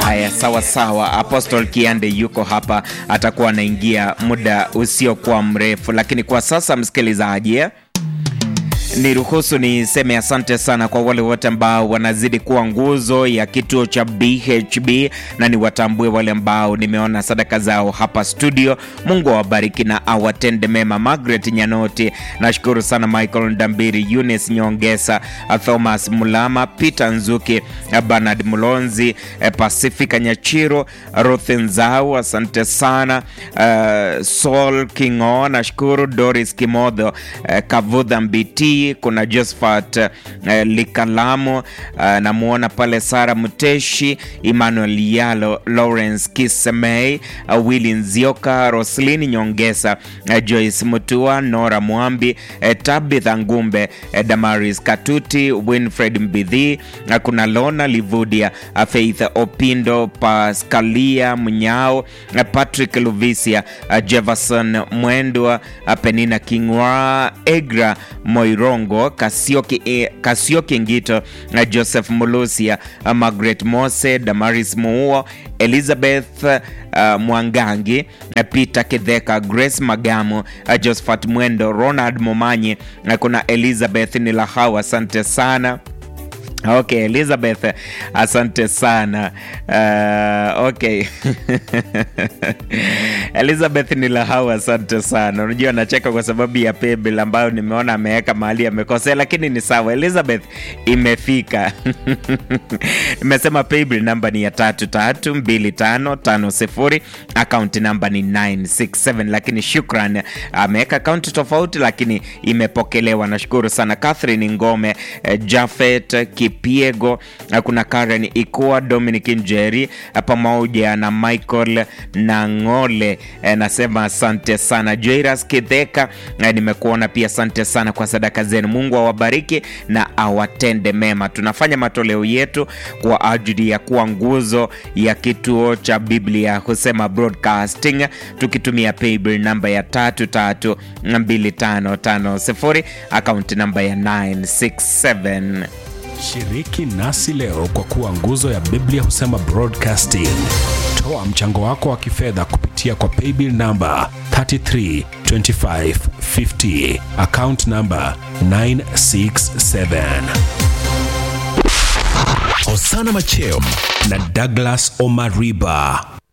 Haya, sawa sawa. Apostle Kiande yuko hapa, atakuwa anaingia muda usiokuwa mrefu, lakini kwa sasa msikilizaji eh? Niruhusu niseme asante sana kwa wale wote ambao wanazidi kuwa nguzo ya kituo cha BHB na niwatambue wale ambao nimeona sadaka zao hapa studio. Mungu awabariki na awatende mema. Margaret Nyanoti, nashukuru sana. Michael Ndambiri, Eunice Nyongesa, Thomas Mulama, Peter Nzuki, Bernard Mulonzi, Pacifica Nyachiro, Ruth Nzau, asante sana. Uh, Saul Kingo, nashukuru. Doris Kimodho, uh, Kavudha Mbiti kuna Josephat uh, Likalamu uh, namuona pale Sara Muteshi, Emmanuel Yalo, Lawrence Kisemei, uh, Willy Nzioka, Roslin Nyongesa, uh, Joyce Mutua, Nora Mwambi, uh, Tabitha Ngumbe, uh, Damaris Katuti, Winfred Mbidhi, uh, kuna Lona Livudia, uh, Faith Opindo, Pascalia Mnyao, uh, Patrick Luvisia, uh, Jefferson Mwendwa, uh, Penina Kingwa, Egra Moiro Rongo, Kasioki, eh, Kasioki Ngito na Joseph Mulusia, uh, Margaret Mose, Damaris Muuo, Elizabeth uh, Mwangangi, uh, Peter Kidheka, Grace Magamu, uh, Josephat Mwendo, Ronald Momanyi, uh, kuna Elizabeth Nilahau, asante sana. Okay, Elizabeth, asante sana. Uh, okay. Elizabeth Nilahau, asante sana. Unajua nacheka kwa sababu ya paybill ambayo nimeona ameweka mahali amekosea, lakini ni sawa. Elizabeth, imefika. Nimesema paybill namba ni ya tatu tatu mbili tano tano sifuri, akaunti namba ni 967, lakini shukran, ameweka akaunti tofauti, lakini imepokelewa. Nashukuru sana. Catherine Ngome, Jafet Kipiego, kuna Karen Ikua, Dominic Njeri pamoja na Michael Nang'ole. Nasema asante sana. Jairus Kidheka, nimekuona pia, asante sana kwa sadaka zenu. Mungu awabariki na awatende mema. Tunafanya matoleo yetu kwa ajili ya kuwa nguzo ya kituo cha Biblia Husema Broadcasting, tukitumia paybill namba ya tatu tatu mbili tano tano sifuri, akaunti namba ya 967. Shiriki nasi leo kwa kuwa nguzo ya Biblia Husema Broadcasting. Toa mchango wako wa kifedha kupitia kwa paybill namba 332550 account namba 967. Hosana Macheo na Douglas Omariba